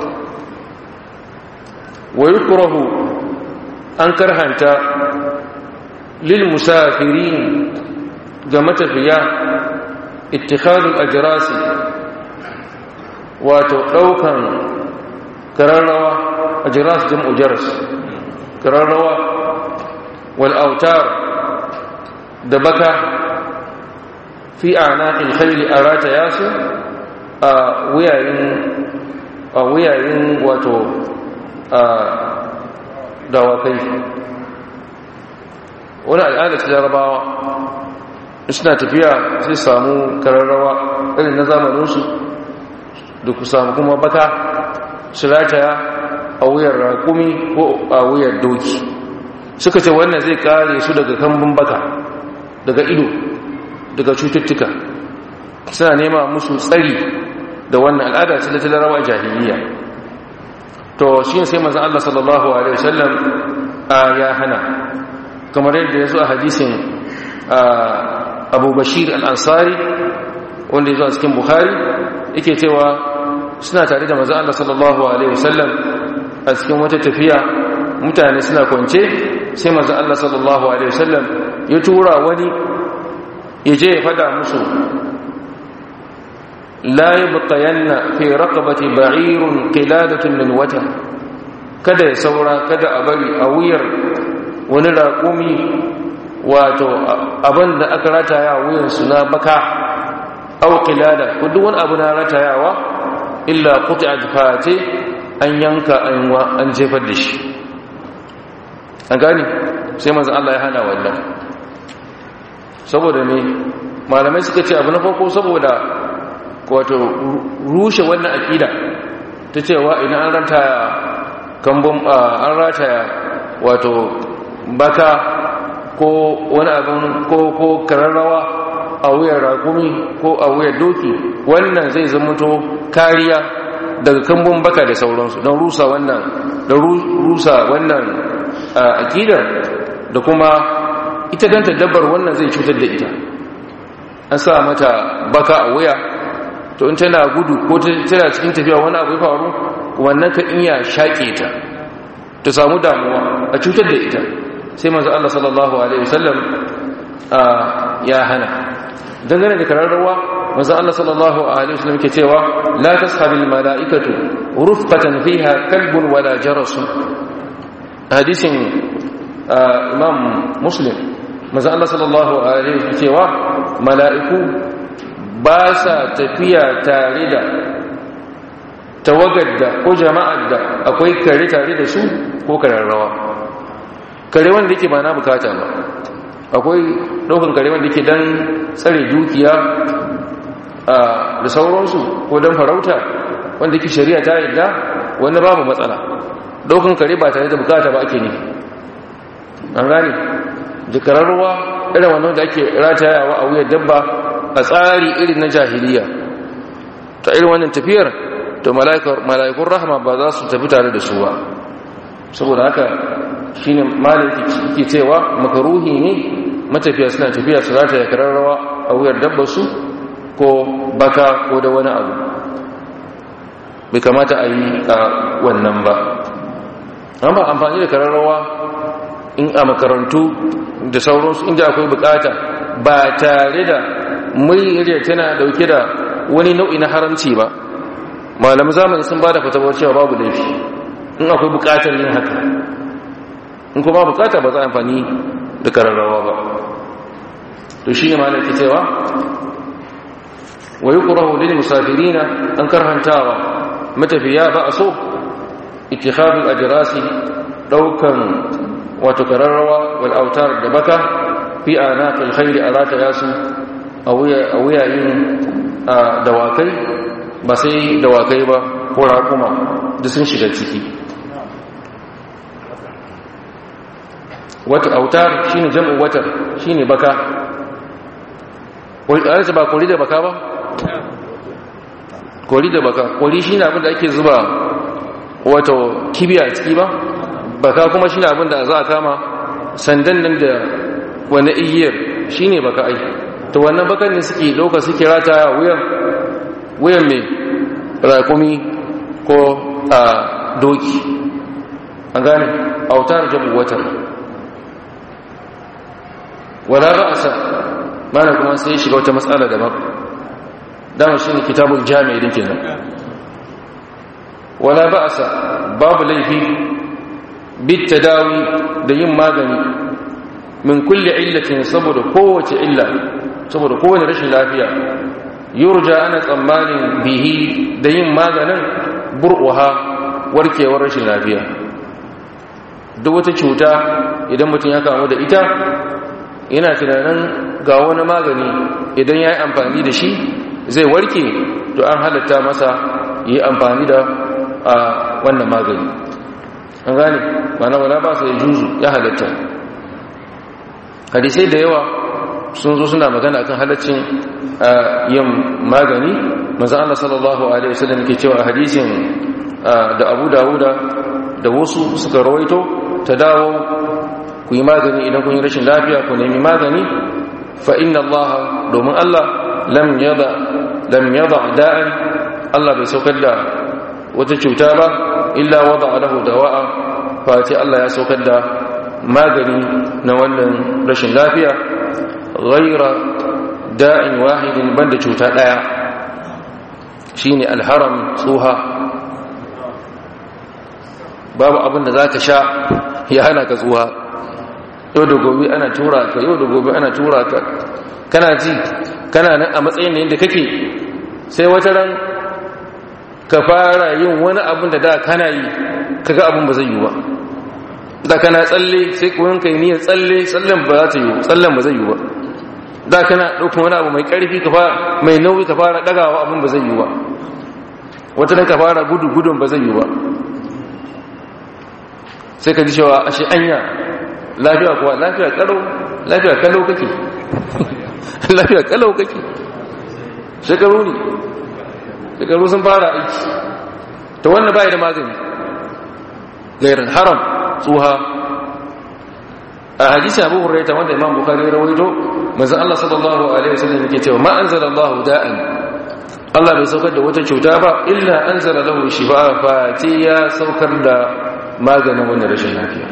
wa yukrahu an karhanta lil musafirin ga matafiya ittikhadul ajrasi wato daukan kararrawa ajras jam'u jaras kararrawa wal autar da baka fi anaqil khayli arata yasu a wuyayin a wuyayin wato a dawakai wani al'ada ta jarabawa suna tafiya sai samu kararrawa irin na zamaninsu da ku samu kuma baka su rataya a wuyar rakumi ko a wuyar doki suka ce wannan zai kare su daga kambun baka daga ido daga cututtuka suna nema musu tsari da wannan al'ada ce ta larawa jahiliya to shi sai manzon Allah sallallahu alaihi wasallam ya hana kamar yadda ya zo a hadisin Abu Bashir al-Ansari wanda ya zo a cikin Bukhari yake cewa suna tare da manzon Allah sallallahu alaihi wasallam a cikin wata tafiya mutane suna kwance sai manzon Allah sallallahu alaihi wasallam ya tura wani ya je ya fada musu la yabqayanna fi raqabati ba'irun qiladatun min wata kada ya saura kada a bari a wuyar wani raƙumi wato abinda aka rataya wuyan su na baka aw qilada ko duk wani abu na ratayawa illa qut'at fati an yanka an jefar da shi an gani sai manzon Allah ya hana wannan saboda ne malamai suka ce abu na farko saboda wato rushe wannan akida ta cewa idan an rataya kambun an rataya wato baka ko wani abin ko ko kararrawa a wuyar rakumi ko a wuyar doki wannan zai zamanto kariya daga kambun baka da sauransu don rusa wannan da rusa wannan akidar da kuma ita ganta dabbar wannan zai cutar da ita an sa mata baka a wuya to in tana gudu ko tana cikin tafiya wani abu ya faru wannan ka iya shaƙe ta ta samu damuwa a cutar da ita sai manzo Allah sallallahu alaihi wasallam ya hana dangane da kararrawa manzo Allah sallallahu alaihi wasallam ke cewa la tashabil malaikatu rufqatan fiha kalbun wala jaras hadisin imam muslim manzo Allah sallallahu alaihi wasallam cewa mala'iku ba sa tafiya tare da tawagar da ko jama'ar da akwai kare tare da su ko kararrawa kare wanda yake ba na bukata ba akwai ɗaukan kare wanda yake don tsare dukiya da sauransu ko don farauta wanda yake shari'a ta yadda wanda babu matsala ɗaukan kare ba tare da bukata ba ake ne an gane da kararrawa irin wannan da ake ratayawa a wuyar dabba a tsari irin na jahiliya ta irin wannan tafiyar to mala'ikun rahama ba za su tafi tare da su ba saboda haka shi ne malaki ke cewa makaruhi ne matafiya suna tafiya su rata ya kararrawa a wuyar dabbarsu ko baka ko da wani abu bai kamata a yi a wannan ba an ba amfani da kararrawa in a makarantu da sauransu inda akwai bukata ba tare da muryar tana dauke da wani nau'i na haramci ba malamu zamani sun ba da fatawar cewa babu laifi in akwai bukatar yin haka in kuma bukata ba za a amfani da kararrawa ba to shi ne malaki cewa wa yi ƙurahu lil musafirina an karhantawa matafiya ba a so ittikhadul ajrasi daukan wato kararrawa wal autar da baka fi anaqil khayli arata yasu a wuyayin dawakai ba sai dawakai ba ko raƙuma da sun shiga ciki wata autar shine jam'u watar shine baka ƙwararsa ba kori da baka ba? kori da baka kori shine abin da ake zuba wato kibiya ciki ba baka kuma shine abin da za a kama sandan nan da wani igiyar shine baka ai to wannan bakan ne suke ɗauka suke rata wuyan wuyan mai raƙumi ko a doki an gane autar jabu watar wala ra'asa mana kuma sai shiga wata matsala daban dama shine kitabul jami'i din kenan wala ba'asa babu laifi bit tadawi da yin magani min kulli illatin saboda kowace illa saboda kowane rashin lafiya yurja ana tsammanin bihi da yin maganin bur'uha warkewar rashin lafiya duk wata cuta idan mutum ya kamu da ita yana tunanin ga wani magani idan ya yi amfani da shi zai warke to an halatta masa yi amfani da wannan magani an gane mana wala ba su ya juzu ya halatta hadisai da yawa sun zo suna magana akan halaccin yin magani manzan Allah sallallahu Alaihi wasallam ke cewa a hadisin da abu dawuda da wasu suka rawaito ta dawo ku yi magani idan kun yi rashin lafiya ku nemi magani fa inna Allah domin Allah lam yada lam yada da'an Allah bai saukar da wata cuta ba illa wada lahu dawa'a fa ce Allah ya saukar da magani na wannan rashin lafiya ghaira da'in wahidin banda cuta daya shine alharam tsuha babu abin da zaka sha ya hana ka tsuha yau da gobe ana tura ka yau da gobe ana tura ka kana ji kana nan a matsayin da kake sai wata ran ka fara yin wani abin da da kana yi kaga abin ba zai yi ba da kana tsalle sai kuwan kai niyyar tsalle tsallen ba za ta yi tsallen ba zai yi ba da kana ɗaukar wani abu mai ƙarfi ka fara mai nauyi ka fara ɗagawa abin ba zai yi ba wata nan ka fara gudu gudun ba zai yi ba sai ka ji cewa ashe anya lafiya kuwa lafiya kalau lafiya kalau kake lafiya kalau kake shekaru ne shekaru sun fara aiki ta wannan bai da magani gairar haram tsuha a hadisi abu huraita wanda imam bukari rawaito manzon Allah sallallahu alaihi wasallam yake cewa ma anzala Allah da'an Allah bai saukar da wata cuta ba illa anzala lahu shifa fa ya saukar da maganin wannan rashin lafiya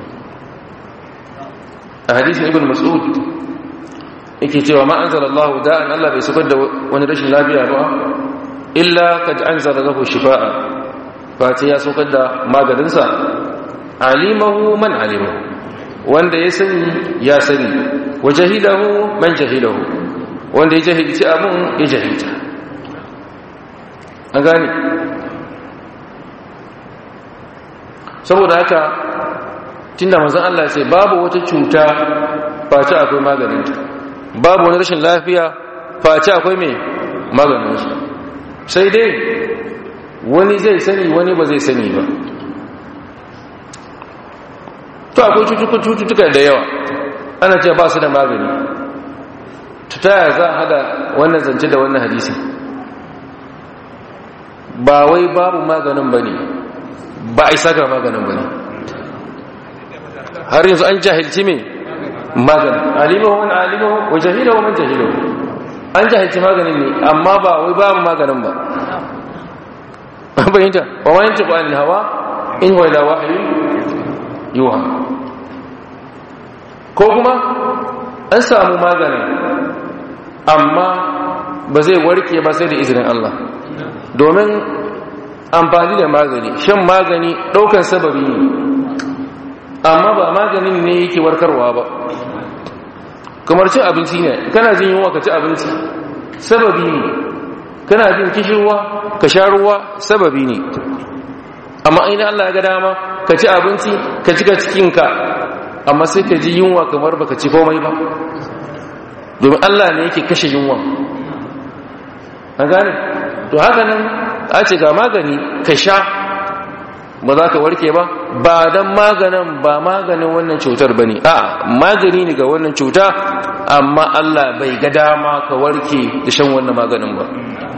a hadisin ibn mas'ud yake cewa ma anzala Allah da'an Allah bai saukar da wani rashin lafiya ba illa kad anzala lahu shifaa fa ya saukar da maganinsa alimahu man alimahu wanda ya sani ya sani wa jahilahu man jahilahu wanda ya jahilci abun ya jahilta an gane saboda haka tunda manzon Allah ce babu wata cuta face akwai maganinta babu wani rashin lafiya face akwai mai maganinsu sai dai wani zai sani wani ba zai sani ba to akwai cututtuka da yawa ana ce ba su da magani ta yaya za a hada wannan zance da wannan hadisi ba wai babu maganin ba ne ba a isa ga maganin ba ne har yanzu an jahilci mai maganin alimahu wani alimahu wa jahilahu man jahilahu an jahilci maganin ne amma ba wai babu maganin ba bayyanta wa ma yanci ƙwanin hawa in wa ila wahayi yuha ko kuma an samu maganin amma ba zai warke ba sai da izinin Allah domin amfani da magani shan magani ɗaukan sababi ne amma ba maganin ne yake warkarwa ba kamar cin abinci ne kana jin yunwa ka ci abinci sababi ne kana jin kishirwa ka sha ruwa sababi ne amma ainihin Allah ya ga dama ka ci abinci ka cika cikinka amma sai ka ji yunwa kamar baka ci komai ba domin Allah ne yake kashe yunwa an gane to haka nan a ce ga magani ka sha ba za ka warke ba ba don maganin ba maganin wannan cutar ba ne a magani ne ga wannan cuta amma Allah bai ga dama ka warke da shan wannan maganin ba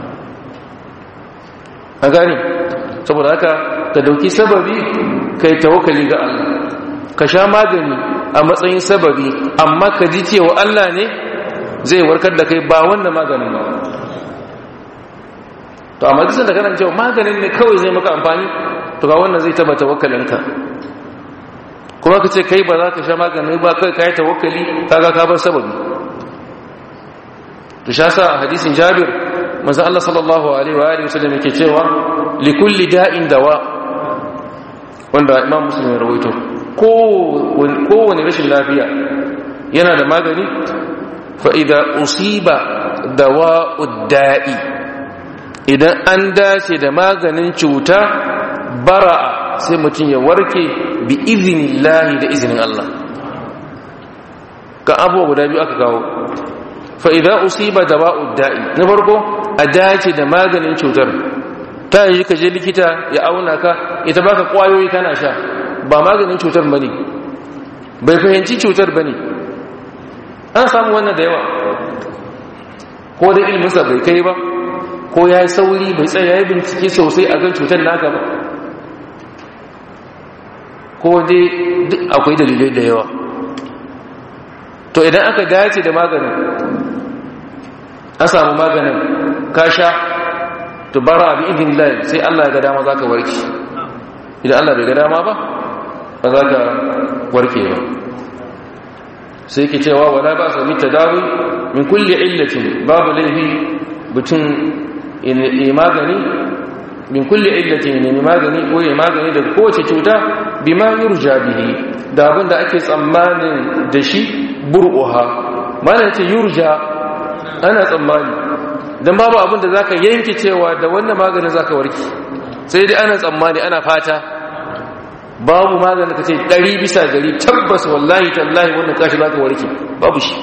an gane saboda haka ka dauki sababi kai tawakkali ga Allah ka sha magani a matsayin sababi amma ka ji cewa Allah ne zai warkar da kai ba wannan maganin ba to amma duk da kana cewa maganin ne kawai zai maka amfani to ga wannan zai taba tawakkalinka kuma ka ce kai ba za ka sha magani ba kai kai tawakkali kaga ka bar sababi to sha sa a hadisin Jabir manzo Allah sallallahu alaihi wa alihi wasallam yake cewa likulli da'in dawa wanda Imam Muslim ya rawaito kowane rashin lafiya yana da magani fa idza usiba dawa'ud da'i idan an dace da maganin cuta bara'a sai mutum ya warke bi iznillahi da izinin Allah ka abubuwa guda biyu aka kawo fa idza usiba dawa'ud da'i na farko a dace da maganin cutar ta yi ka je likita ya auna ka ita baka kwayoyi kana sha ba maganin cutar bane bai fahimci cutar bane an samu wannan da yawa ko da ilminsa bai kai ba ko ya yi sauri bai tsaye ya yi bincike sosai a kan cutar naka ba ko dai duk akwai dalilai da yawa to idan aka dace da maganin an samu maganin ka sha to bara bi idin lai sai Allah ya ga dama zaka warke idan Allah bai ga dama ba ba za ka warke ba sai ke cewa wala ba su mita dawi min kulle illatin babu laifi mutum ne magani min kulle illatin ne magani ko ya magani daga kowace cuta bi ma yurja bihi da abin da ake tsammanin da shi bur'uha mana ce yurja ana tsammani don babu abin da zaka yanke cewa da wannan maganin zaka warke sai dai ana tsammani ana fata babu maganin ka ce ɗari bisa gari tabbas wallahi tallahi wannan kashi zaka warke babu shi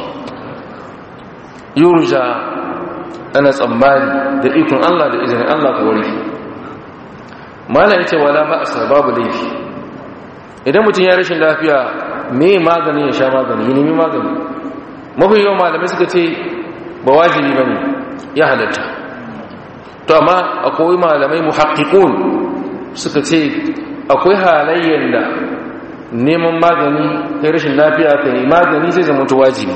yurja ana tsammani da ikon Allah da izinin Allah ka warke mana yace wala ba asa babu laifi idan mutum ya rashin lafiya me magani ya sha magani ya nemi magani mafi yawan malamai suka ce ba wajibi bane ya halatta to amma akwai malamai muhaqqiqun suka ce akwai halayyar da neman magani kai rashin lafiya kai magani zai zama wajibi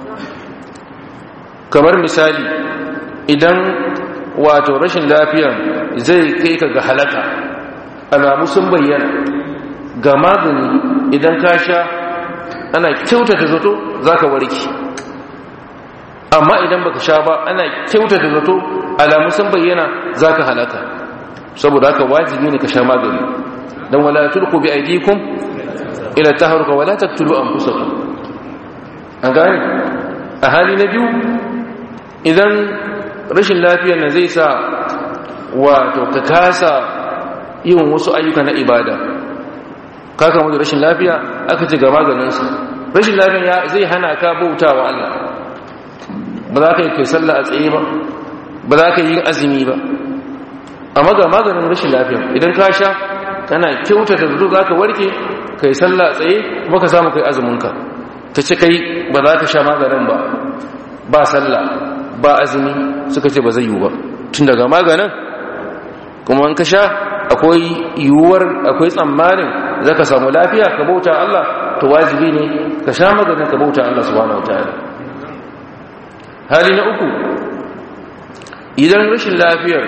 kamar misali idan wato rashin lafiya zai kai ka ga halaka alamu sun bayyana ga magani idan ka sha ana kyautata zato za ka warki amma idan baka sha ba ana kyautata zato alamu sun bayyana za ka halaka saboda haka wajibi ne ka sha magani don wala tulku bi aidikum ila tahruka wala taqtulu anfusakum an gane a hali na biyu idan rashin lafiyar na zai sa wato ka kasa yin wasu ayyuka na ibada ka kama da rashin lafiya aka ce ga maganinsa rashin lafiya zai hana ka bauta wa Allah ba za ka yi kai sallah a tsaye ba ba za ka yi azumi ba amma ga maganin rashin lafiya idan ka sha kana kyauta da zuwa za ka warke ka yi sallah a tsaye kuma ka samu kai azuminka ta ce kai ba za ka sha maganin ba ba sallah ba azumi suka ce ba zai yiwu ba tun daga maganin kuma an ka sha akwai yiwuwar akwai tsammanin za ka samu lafiya ka bauta Allah to wajibi ne ka sha maganin ka bauta Allah subhanahu wa ta'ala hali na uku idan rashin lafiyar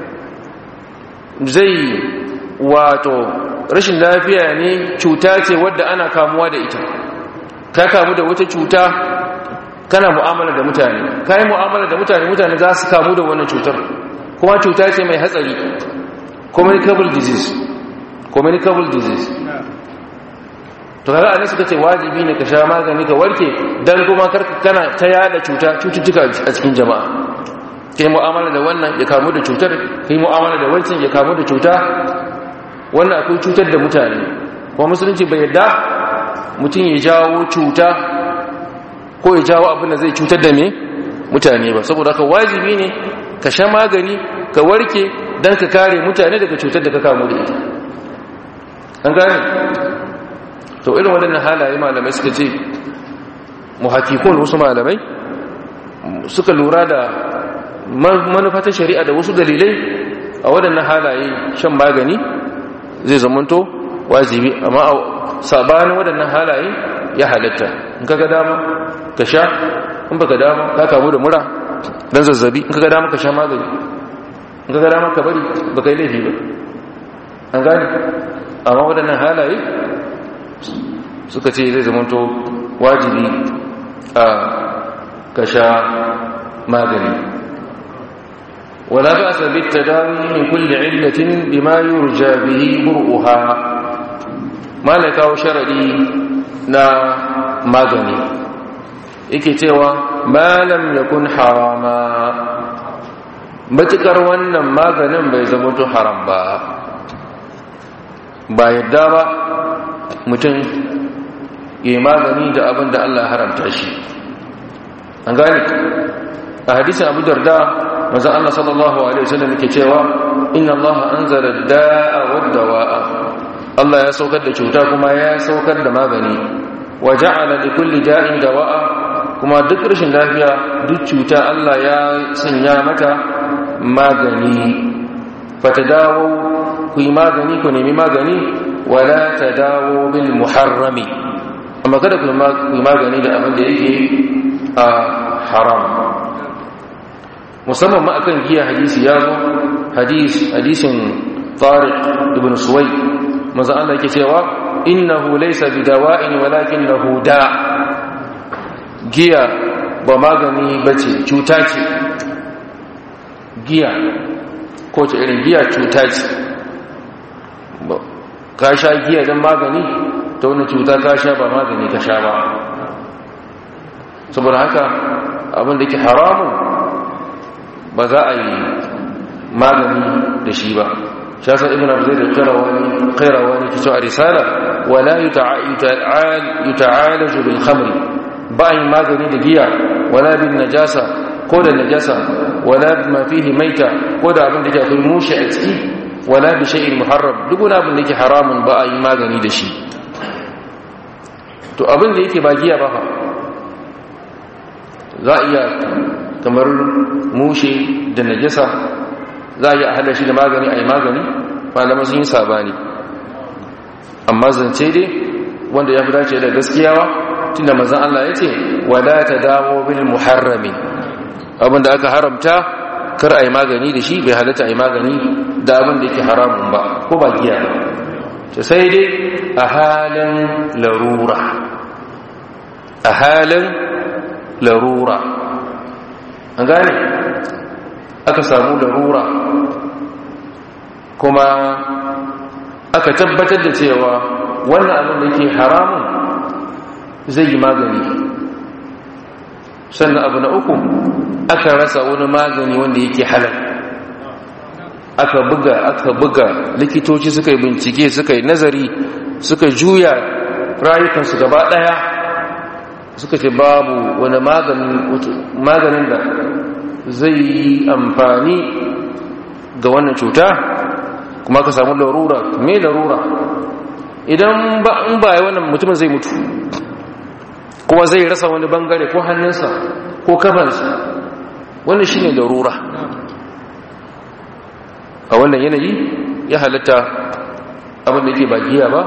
zai wato rashin lafiya ne cuta ce wadda ana kamuwa da ita ka kamu da wata cuta kana mu'amala da mutane ka yi mu'amala da mutane mutane za su kamu da wannan cutar kuma cuta ce mai hatsari communicable disease communicable disease to kaga anan suka ce wajibi ne ka sha magani ka warke dan kuma kana ta yada cuta cututtuka a cikin jama'a kai mu'amala da wannan ya kamu da cutar kai mu'amala da wancan ya kamu da cuta wannan akwai cutar da mutane kuma musulunci bai yarda mutum ya jawo cuta ko ya jawo abin da zai cutar da me mutane ba saboda haka wajibi ne ka sha magani ka warke don ka kare mutane daga cutar da ka kamu da ita an gane to irin waɗannan halaye malamai suka ce muhakikun wasu malamai suka lura da manufatan shari'a da wasu dalilai a waɗannan halaye shan magani zai zamanto wajibi amma a sabanin waɗannan halaye ya halatta in ka ga dama ka sha in baka dama ka kamu da mura dan zazzabi in ka ga dama ka sha magani in ka ga dama ka bari baka yi laifi ba an gane amma waɗannan halaye suka ce zai zamanto wajibi a ka sha magani wala ba sa bi tadawi min kulli illatin bima yurja bihi bur'uha malaka wa sharadi na magani yake cewa ma lam yakun harama matukar wannan maganin bai zama to haram ba ba yadda ba mutum ya magani da abin da Allah haramta shi an gane a hadisin abu darda mazan Allah sallallahu Alaihi wasallam ke cewa inna Allah an zara da'a wadda wa'a Allah ya saukar da cuta kuma ya saukar da magani wa ja'ala li kulli da'in dawa'a kuma duk rashin lafiya duk cuta Allah ya sanya mata magani fata dawo ku yi magani ku nemi magani wala ta dawo bil muharrami amma kada ku yi magani da abin da yake a haram musamman ma akan giya hadisi ya zo hadis hadisin tariq ibn suwai maza Allah yake cewa innahu laysa bidawa'in walakinahu da giya ba magani bace cuta ce giya ko ce irin giya cuta ce ka sha giya don magani ta wani cuta ka sha ba magani ka sha ba saboda haka abin da ke haramun ba za a yi magani da shi ba shasa ibn abu zai da kairawa ne ke a risala wala yi ta'alaju bil khamri ba yi magani da giya wala bin najasa ko da najasa wala ma fihi maita ko da abin da ke akwai mushi a ciki wala bi shay'in muharram duk wani abin da yake haramun ba a yi magani da shi to abin da yake ba giya ba fa za a iya kamar mushe da najasa za a iya hada shi da magani a yi magani malama sun yi sabani amma zance dai wanda ya fi dace da gaskiyawa tunda mazan Allah ya ce wala ta dawo bil muharrami abinda aka haramta kar a yi magani da shi bai halatta a yi magani da abin da yake haramun ba ko ba giya ba ta sai dai a halin larura a halin larura an gane aka samu larura kuma aka tabbatar da cewa wannan abin da yake haramun zai yi magani sannan abu na uku aka rasa wani magani wanda yake halal aka buga aka buga likitoci suka yi bincike suka yi nazari suka juya rayukansu gaba daya suka ce babu wani maganin da zai yi amfani ga wannan cuta kuma ka samu larura me larura idan ba in ba wannan mutumin zai mutu kuma zai rasa wani bangare ko hannunsa ko kafansa wannan shi ne larura a wannan yanayi ya halatta abin da ke ba giya ba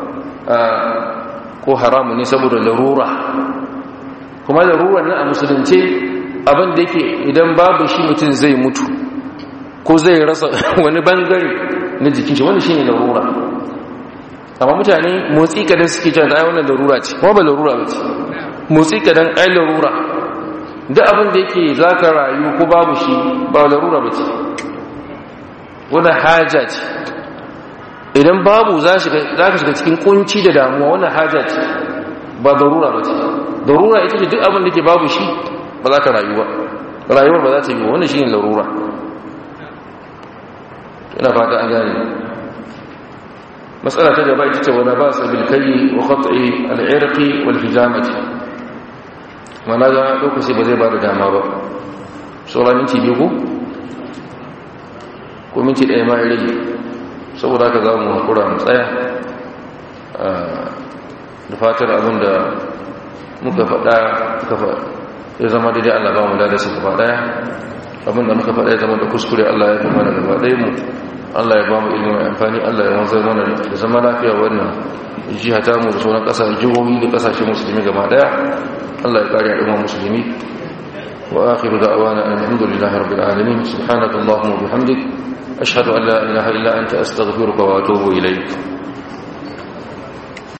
ko haramu ne saboda larura kuma larurar nan a musulunce abin da yake idan babu shi mutum zai mutu ko zai rasa wani bangare na jikin shi wani shi ne larura amma mutane motsi kadan suke cewa da ai wannan larura ce kuma ba larura ba ce motsi kadan ai larura duk abin da yake za ka rayu ko babu shi ba larura ba ce wani haja ce idan babu za ka shiga cikin kunci da damuwa wani haja ce ba darura ba ce darura ita ce duk abin da ke babu shi ba za ka rayu ba rayuwar ba za ta yi wani shi ne larura ina fata an gane matsala ta gaba ita ce wani ba sa bilkayi wa khat'i al'irqi wal hijamati mana ga lokaci ba zai ba da dama ba sauran minti biyu ko ko minti ɗaya ma ya rage saboda haka za mu hakura mu tsaya da fatar abin da muka faɗa ya zama daidai Allah ba mu da su gaba ɗaya abin da muka faɗa ya zama da kuskure Allah ya fi mana gaba ɗaya mu Allah ya ba mu ilimin amfani Allah ya wanzar mana da zama lafiya wannan jiha ta mu da sauran ƙasa jihohi da ƙasashe musulmi gaba ɗaya Allah ya kare al'umma musulmi wa akhiru da'wana alhamdulillahi rabbil alamin subhanakallahumma wa bihamdik ashhadu an la ilaha illa anta astaghfiruka wa atubu ilayk